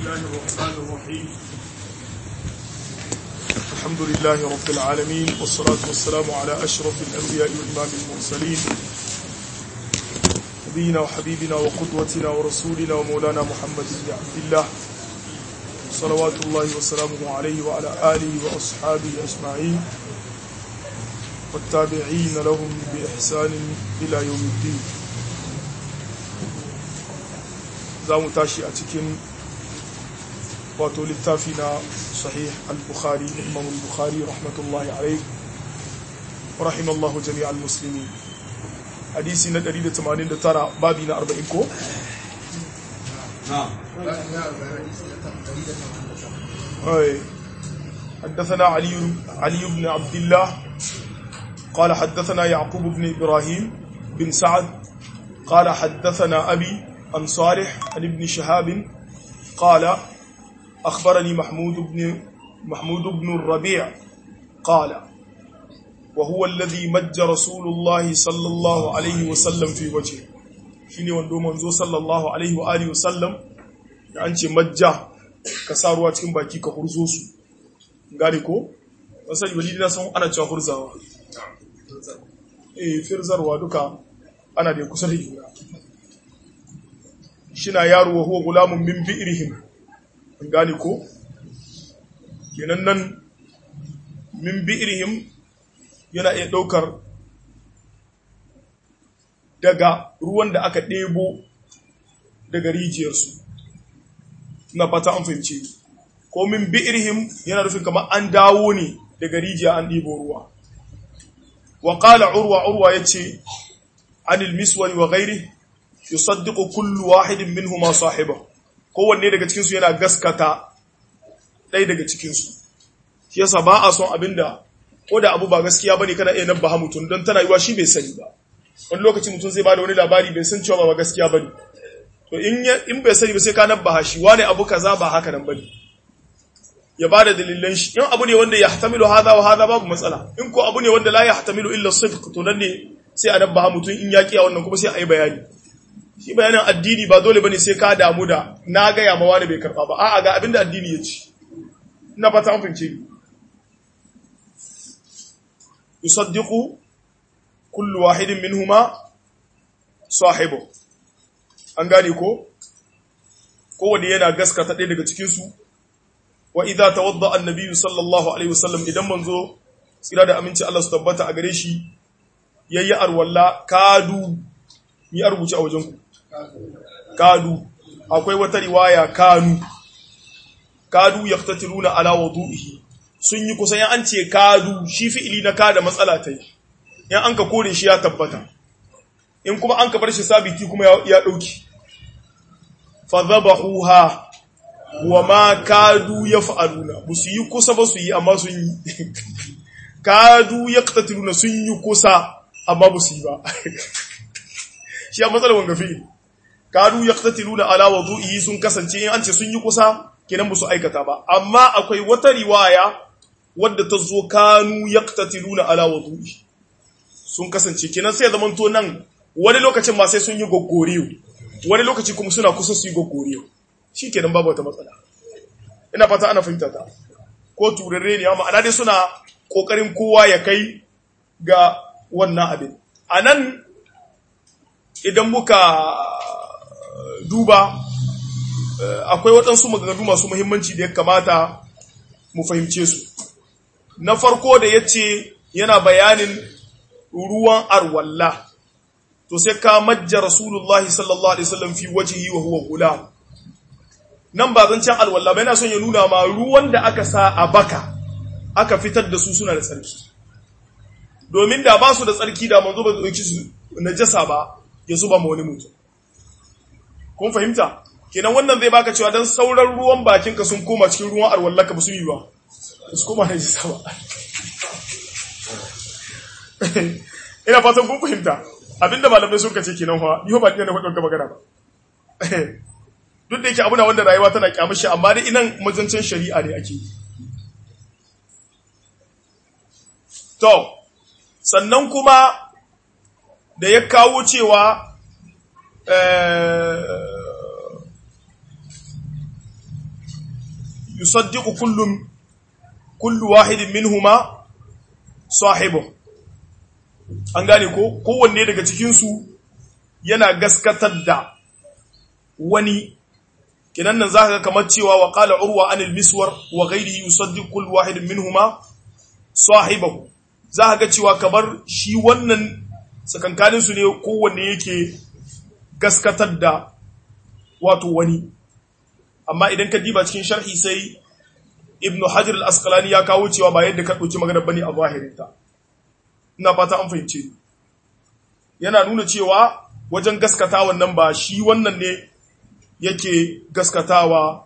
الله الرحمن الرحيم الحمد لله رب العالمين والصلاة والسلام على أشرف الأنبياء والإمام المرسلين نبينا وحبيبنا وقدوتنا ورسولنا ومولانا محمد بن عبد الله صلوات الله وسلامه عليه وعلى آله وأصحابه أجمعين والتابعين لهم بإحسان إلى يوم الدين za mu tashi a cikin wato littafi na sahih al-bukhari imam al-bukhari rahmatullahi alaih wa rahimallahu jami'al muslimin hadisi na 189 babi na 40 ko أي حدثنا علي علي بن عبد الله قال حدثنا يعقوب بن إبراهيم بن سعد قال حدثنا أبي عن صالح عن ابن شهاب قال أخبرني محمود بن محمود بن الربيع قال وهو الذي مج رسول الله صلى الله عليه وسلم في وجهه shine wando manzo sallallahu alaihi wa alihi wasallam da an ce majja ka sa ruwa cikin baki ka hurzo su gane ko wasan walidi na san ana cewa hurzawa eh firzarwa duka ana da kusa da juna shina yaro wa huwa gulamun min bi'rihim gane ko kenan nan min bi'rihim yana iya daukar daga ruwan da aka ɗebo daga rijiyarsu na fata an fahimce ko min bi'rihim yana nufin kamar an dawo ne daga rijiya an ɗebo ruwa wa qala urwa urwa yace anil miswari wa ghairihi yusaddiqu kullu wahidin minhuma sahiba kowanne daga cikin su yana gaskata ɗaya daga cikin su shi yasa ba a son abinda ko da abu ba gaskiya bane kana iya nabba mutum don tana yiwa shi bai sani ba wani lokaci mutum zai bada wani labari bai san cewa ba gaskiya bane to in in bai sani ba sai ka nabba shi wani abu kaza ba haka nan bane ya bada dalilan shi in abu ne wanda ya yahtamilu hadha wa hadha babu matsala in ko abu ne wanda la yahtamilu illa sidq to nan ne sai a nabba mutum in ya kiya wannan kuma sai a yi bayani shi bayanin addini ba dole bane sai ka damu da na gaya ma wani bai karba ba a'a ga abinda addini ya ce ina fata an fince ni yusaddiqu kullu wahidin minhuma sahibu an gane ko kowanne yana gaskata ɗaya daga cikin su wa idza tawadda annabi sallallahu alaihi wasallam idan manzo tsira da aminci Allah su tabbata a gare shi yayi arwalla kadu ni a rubuce a wajen ku kadu akwai wata riwaya kanu kadu yaqtatiluna ala wudu'ihi sun yi kusan an ce kadu shi fi'ili na kada matsala ta yi in an ka kore shi ya tabbata in kuma an ka bar shi sabiti kuma ya dauki fa dhabahuha wa ma kadu yaf'aluna musu yi kusa ba su yi amma sun yi kadu yaqtatiluna sun yi kusa amma ba su yi ba shi a matsalar wanga fi'il kadu yaqtatiluna ala wudu'ihi sun kasance in an ce sun yi kusa kenan ba su aikata ba amma akwai wata riwaya wadda ta zo kanu yaqtatiluna ala wudu'ihi sun kasance kenan sai zaman to nan wani lokacin ma sai sun yi goggoriyo wani lokaci kuma suna kusa su yi goggoriyo shikenan babu wata matsala ina fata ana fahimta ta ko turare ne amma ana dai suna kokarin kowa ya kai ga wannan abin anan idan muka duba akwai waɗansu maganganu masu muhimmanci da ya kamata mu fahimce su na farko da ya ce yana bayanin ruwan arwalla to sai ka majja rasulullah sallallahu alaihi wasallam fi wajhihi wa huwa gulam nan ba zancen alwalla ba yana son ya nuna ma ruwan da aka sa a baka aka fitar da su suna da tsarki domin da ba su da tsarki da manzo ba zai su najasa ba ya zuba ma wani mutum kun fahimta kenan wannan zai baka cewa dan sauran ruwan bakinka sun koma cikin ruwan arwallaka ba su yi ba su koma na jisa ba ina fatan kun fahimta abinda malamai sun kace kenan fa ni ba ni na faɗin ka magana ba duk da yake abu na wanda rayuwa tana kyamashi amma dai inan mazancin shari'a ne ake to sannan kuma da ya kawo cewa yusaddiqu kullum kullu wahidin minhuma sahibu an gane ko kowanne daga cikin su yana gaskatar da wani kinan nan zaka ga kamar cewa wa qala urwa anil miswar wa ghayrihi yusaddiqu kullu wahidin minhuma sahibahu zaka ga cewa kamar shi wannan sakankanin su ne kowanne yake gaskatar da wato wani amma idan ka diba cikin sharhi sai ibnu hajar al-asqalani ya kawo cewa ba yadda ka dauki maganar bane a zahirinta ina fata an fahimce yana nuna cewa wajen gaskata wannan ba shi wannan ne yake gaskatawa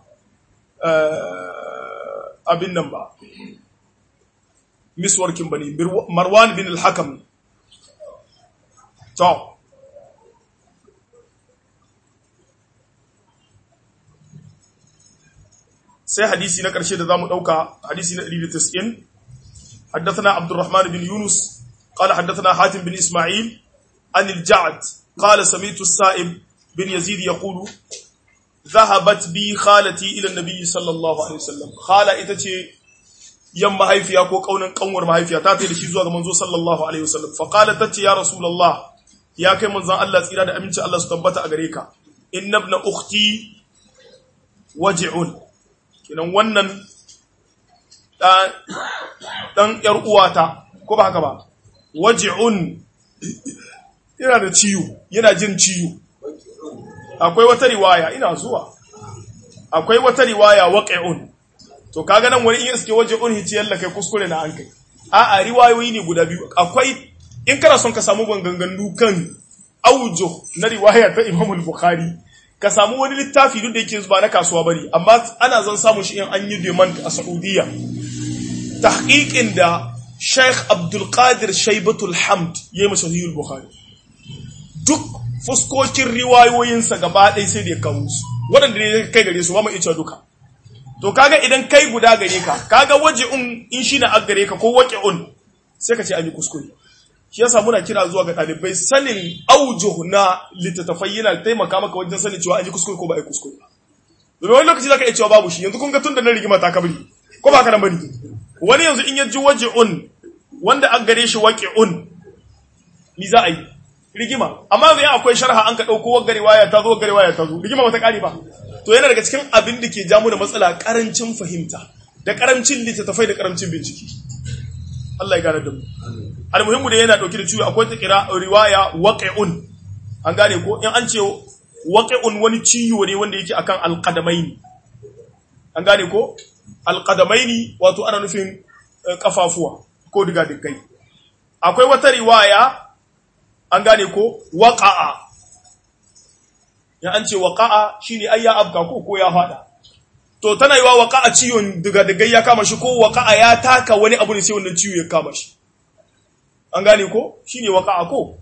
abin nan ba miswarkin bane marwan bin al-hakam to sai hadisi na ƙarshe da zamu ɗauka hadisi na 190 حدثنا عبد الرحمن بن يونس قال حدثنا حاتم بن إسماعيل عن الجعد قال سمعت السائب بن يزيد يقول ذهبت بي خالتي إلى النبي صلى الله عليه وسلم خالة إتتي يم مهيفيا كو قونا قنور مهيفيا تاتي لشيزوا منزو صلى الله عليه وسلم فقالت تتي يا رسول الله يا كي منزان الله سيرا أمنت الله ستبت أغريكا إن ابن أختي وجعون kinan wannan ɗan ‘yar uwata, ko ba haka ba, waji'un yana da ciwo, yana jin ciwo. Akwai wata riwaya, ina zuwa, akwai wata riwaya waƙe'un, to kaga nan wani in iske waji'un hici yalla kai kuskure na an kai. A'a, riwayoyi ne guda biyu, akwai in kana son ka samu ganganu kan aujo na riwaya ta Imamul Bukhari. ka samu wani littafi duk da yake ba na kasuwa bane amma ana zan samu shi in an yi demand a Saudiya tahqiqin da Sheikh Abdul Qadir Shaybatul Hamd yayi masa Sahih Bukhari duk fuskokin riwayoyinsa gaba ɗaya sai da ya kawo su waɗanda ne kai gare su ba mu iya duka to kaga idan kai guda gare ka kaga waje'un in shi na aggare ka ko waqi'un sai ka ce an yi kuskure shi yasa muna kira zuwa ga ɗalibai sanin aujuh na littattafai yana taimaka maka wajen sanin cewa an yi kuskure ko ba a yi kuskure domin wani lokaci zaka iya cewa babu shi yanzu kun ga tun da na rigima ta kabri ko ba ka nan bane wani yanzu in ya ji waji'un wanda an gare shi waqi'un ni za a yi rigima amma yanzu akwai sharha an ka dauko wagga riwaya ta zo wagga riwaya ta zo rigima ba ta kare ba to yana daga cikin abin da ke ja mu da matsala karancin fahimta da karancin littattafai da karancin bincike Allah ya gane da mu almuhimmu da yana dauke da ciwo akwai ta kira riwaya waqi'un an gane ko in an ce waqi'un wani ciwo ne wanda yake akan alqadamaini an gane ko alqadamaini wato ana nufin kafafuwa ko diga digai akwai wata riwaya an gane ko waqa'a ya an ce waqa'a shine ayya abka ko ko ya fada to tana yiwa waqa'a ciwon diga digai ya kama shi ko waqa'a ya taka wani abu ne sai wannan ciwo ya kama shi an gane ko shi ne waƙa'a ko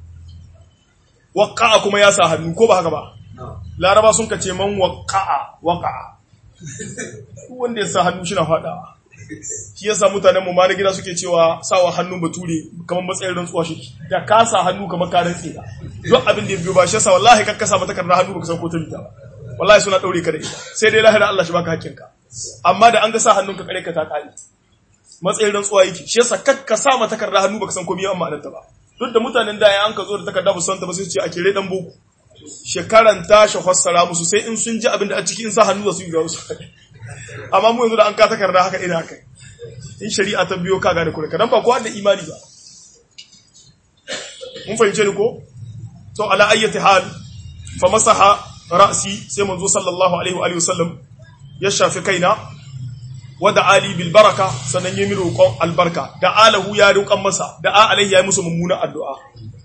waƙa'a kuma ya sa hannu ko ba haka ba laraba sun kace man waƙa'a waƙa'a wanda ya sa hannu shi na faɗawa shi yasa mutanen mu ma na gida suke cewa sawa hannun bature kamar matsayin rantsuwa shi da ka sa hannu kamar ka rantse da duk abin da ya biyo ba shi yasa wallahi kakka sa mata karna hannu baka san ko ta bita ba wallahi suna daure ka da ita sai dai lahira Allah shi baka hakkinka amma da an ga sa hannun ka kare ka ta kare matsayin rantsuwa yake shi yasa kakka sa mata takarda hannu baka san komai amma ta ba duk da mutanen da an ka zo da takarda ba san ta ba sai ce a kire dan boko shekaran ta shi fassara musu sai in sun ji abin da a cikin sa hannu da su ga su amma mu yanzu da an ka takarda haka ina haka in shari'a ta biyo ka gane kure kadan ba kowa da imani ba mun fahimce ni ko to ala ayyati hal fa masaha ra'si sai manzo sallallahu alaihi wa alihi wasallam ya shafi kaina wada ali bil baraka sannan yi roƙon albarka da alahu ya roƙon masa da a alaihi ya yi musu mummunan addu'a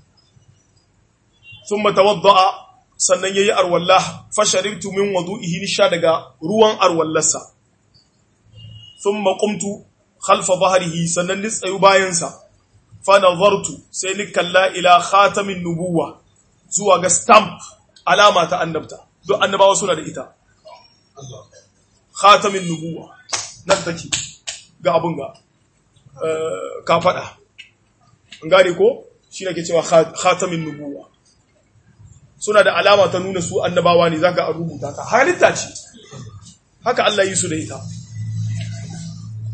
thumma tawadda'a sannan yayi arwallah fa sharibtu min wudu'ihi nisha daga ruwan arwallarsa thumma qumtu khalfa dhahrihi sannan ni tsayu bayan sa fa nazartu sai ni kalla ila khatamin nubuwa zuwa ga stamp alama ta annabta duk annabawa suna da ita khatamin nubuwa nan take ga abun ga ka faɗa gane ko shi ne ke cewa khatamin nubuwa suna da alama ta nuna su annabawa ne zaka a rubuta ta halitta ce haka Allah yi su da ita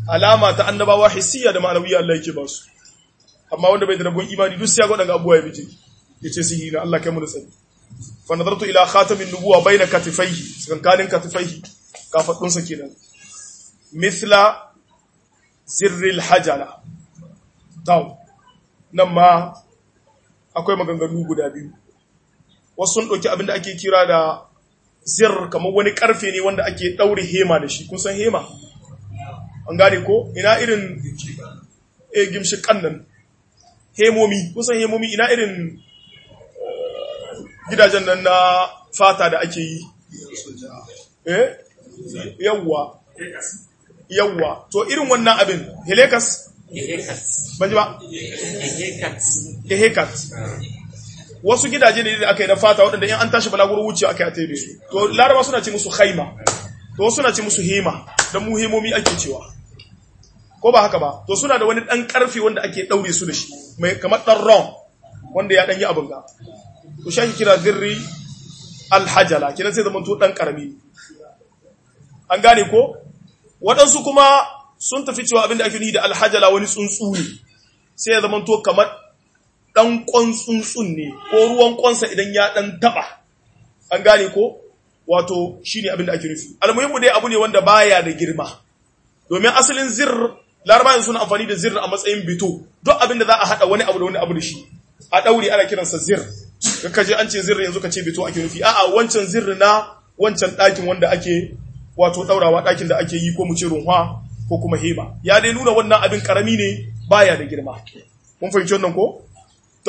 alama ta annabawa hissiya da ma'anawiyya Allah yake ba su amma wanda bai da rabon imani duk sai ya ga abubuwa ya bije yace sihiri na Allah kai mu da tsari fa nadartu ila khatamin nubuwa baina katifaihi tsakankanin katifaihi kafadun sa kenan mithla zirril hajala taw nan ma akwai maganganu guda biyu wasu sun ɗauki abin da ake kira da zir kamar wani ƙarfe ne wanda ake ɗaure hema da shi kun san hema an gane ko ina irin e gimshi kannan hemomi kun san hemomi ina irin gidajen nan na fata da ake yi eh yawwa yawwa to irin wannan abin helekas ban ji ba hekat wasu gidaje ne da aka yi na fata waɗanda in an tashi balaguro wuce aka yi a tebe su to laraba suna ce musu haima to suna ce musu hema don mu hemomi ake cewa ko ba haka ba to suna da wani ɗan ƙarfe wanda ake ɗaure su da shi mai kamar ɗan ron wanda ya ɗan yi abin ga to shi ake kira zirri alhajala kiran sai zama to ɗan ƙarami an gane ko waɗansu kuma sun tafi cewa abin da ake ni da alhajala wani tsuntsu ne sai ya zama to kamar ɗan ƙwan tsuntsun ne ko ruwan ƙwansa idan ya ɗan taɓa an gane ko wato shi ne abin da ake nufi almuhimmu dai abu ne wanda baya da girma domin asalin zir larabayin suna amfani da zir a matsayin bito duk abin da za a haɗa wani abu da wani abu da shi a ɗauri ana kiransa zir ka je an ce zir yanzu ka ce bito ake nufi a'a wancan zir na wancan ɗakin wanda ake wato ɗaurawa ɗakin da ake yi ko mu ce runwa ko kuma heba ya dai nuna wannan abin karami ne baya da girma mun fahimci wannan ko To,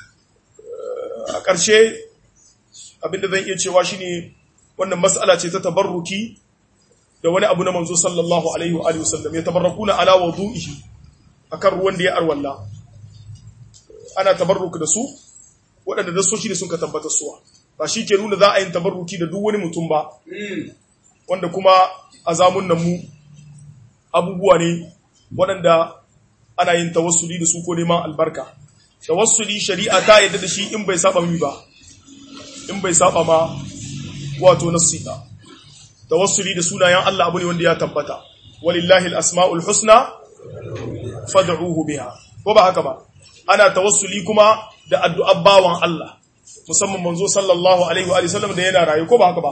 a ƙarshe abinda zan iya cewa shi ne wannan matsala ce ta tabarruki da wani abu na manzo sallallahu Alaihi wa sallam ya tabarraku na ala wa zu'ihi a kan ruwan da ya arwalla. Ana tabarruki da su, waɗanda da soshi ne sun ka tabbatar suwa. Ba shi ke nuna za a yin tabarruki da duk wani mutum ba, wanda kuma a zamun nan mu abubuwa ne waɗanda ana yin tawassuli da su ko neman albarka. tawassuli shari'a ta yadda da shi in bai saba mi ba in bai saba ma wato nassi ba tawassuli da sunayen Allah abu ne wanda ya tabbata walillahi al-asma'ul husna fad'uhu biha ko ba haka ba ana tawassuli kuma da addu'ar bawan Allah musamman manzo sallallahu alaihi wa sallam da yana rayu ko ba haka ba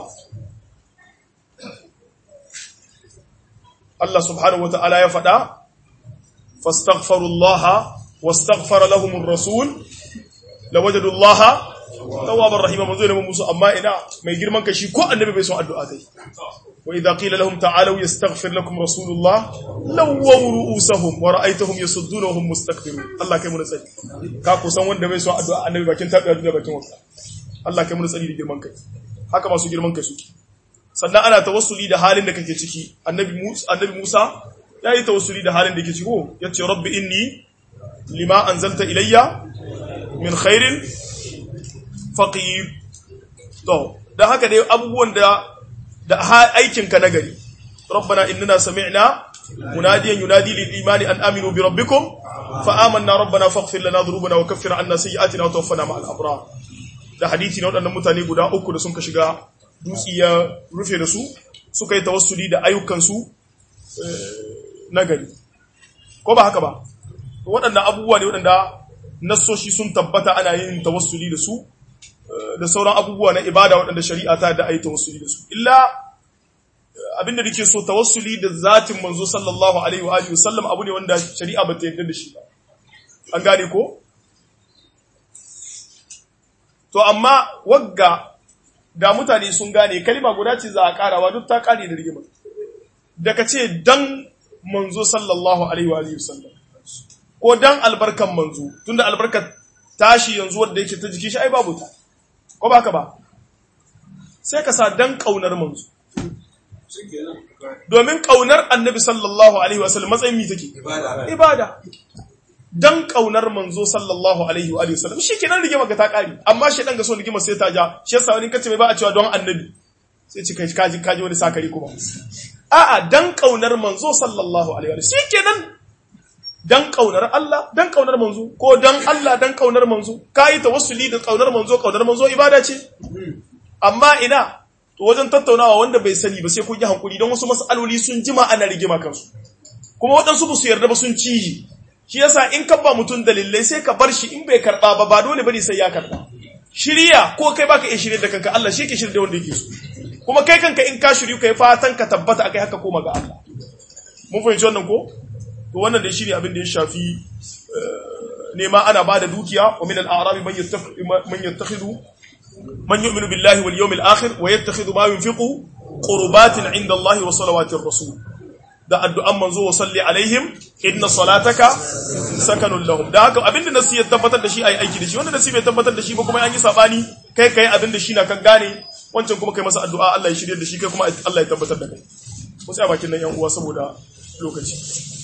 Allah subhanahu wa ta'ala ya faɗa fastaghfirullaha واستغفر لهم الرسول لوجدوا الله توابا رحيما manzo ne musu amma ina mai girman kashi ko annabi bai son addu'a kai wa idza qila lahum ta'alu yastaghfir lakum rasulullah lawaw ru'usahum wa ra'aytahum yasudduna wa hum mustakbirun Allah kai mu tsari ka ku san wanda bai son addu'a annabi bakin tabiya da bakin wasa Allah kai mu tsari da girman kai haka masu girman kai suke sannan ana tawassuli da halin da kake ciki annabi Musa annabi Musa yayi tawassuli da halin da kake ciki ko yace rabbi inni lima anzalta ilayya min khairin faqir to dan haka dai abubuwan da da aikinka na gari rabbana innana sami'na munadiyan yunadi lil imani an aminu bi rabbikum fa amanna rabbana faghfir lana dhunubana wa kaffir anna sayyi'atina wa tawaffana ma'al abrar da hadisi na wadannan mutane guda uku da sun ka shiga dutsi ya rufe da su suka yi tawassuli da ayyukan su na gari ko ba haka ba waɗannan abubuwa ne waɗanda nassoshi sun tabbata ana yin tawassuli da su da sauran abubuwa na ibada waɗanda shari'a ta da ayi tawassuli da su illa abinda nake so tawassuli da zatin manzo sallallahu alaihi wa alihi wasallam abu ne wanda shari'a ba ta yarda da shi ba an gane ko to amma wagga da mutane sun gane kalma guda ce za a karawa duk ta kare da rigima da ka ce dan manzo sallallahu alaihi wa alihi wasallam ko dan albarkan manzo tunda albarkar tashi yanzu wanda yake ta jiki shi ai babu ta ko baka ba sai ka sa dan kaunar manzo domin kaunar annabi sallallahu alaihi wasallam matsayin mi take ibada ibada dan kaunar manzo sallallahu alaihi wa sallam shikenan rigima ga ta kare amma shi dan ga so rigima sai ta ja shi yasa wani kace mai ba a cewa don annabi sai ci kai kaji kaji wani sakari kuma a'a dan kaunar manzo sallallahu alaihi wa sallam shikenan dan kaunar Allah dan kaunar manzo ko dan Allah dan kaunar manzo kai tawassuli da kaunar manzo kaunar manzo ibada ce amma ina to wajen tattaunawa wanda bai sani ba sai kun yi hankuri don wasu mas'aloli sun jima ana rigima kansu kuma waɗansu ba su yarda ba sun ciji shi yasa in ka ba mutum dalilai sai ka bar shi in bai karɓa ba ba dole bane sai ya karɓa shirya ko kai baka iya shirya da kanka Allah shi ke shirya da wanda yake so kuma kai kanka in ka shiryu kai fatan ka tabbata akai haka koma ga Allah mun fahimci wannan ko to wannan dai shine abin da ya shafi nema ana bada dukiya wa min al-a'rabi man yattakhidhu man yattakhidhu man yu'minu billahi wal yawmil akhir wa yattakhidhu ma yunfiqu qurbatin 'inda Allah wa salawatir rasul da addu'an manzo wa salli alaihim inna salataka sakanun lahum da haka abinda nasi ya tabbatar da shi ayi aiki da shi wanda nasi bai tabbatar da shi ba kuma an yi sabani kai kai abinda shi na kan gane wancan kuma kai masa addu'a Allah ya shirye da shi kai kuma Allah ya tabbatar da kai mu tsaya bakin nan yan uwa saboda lokaci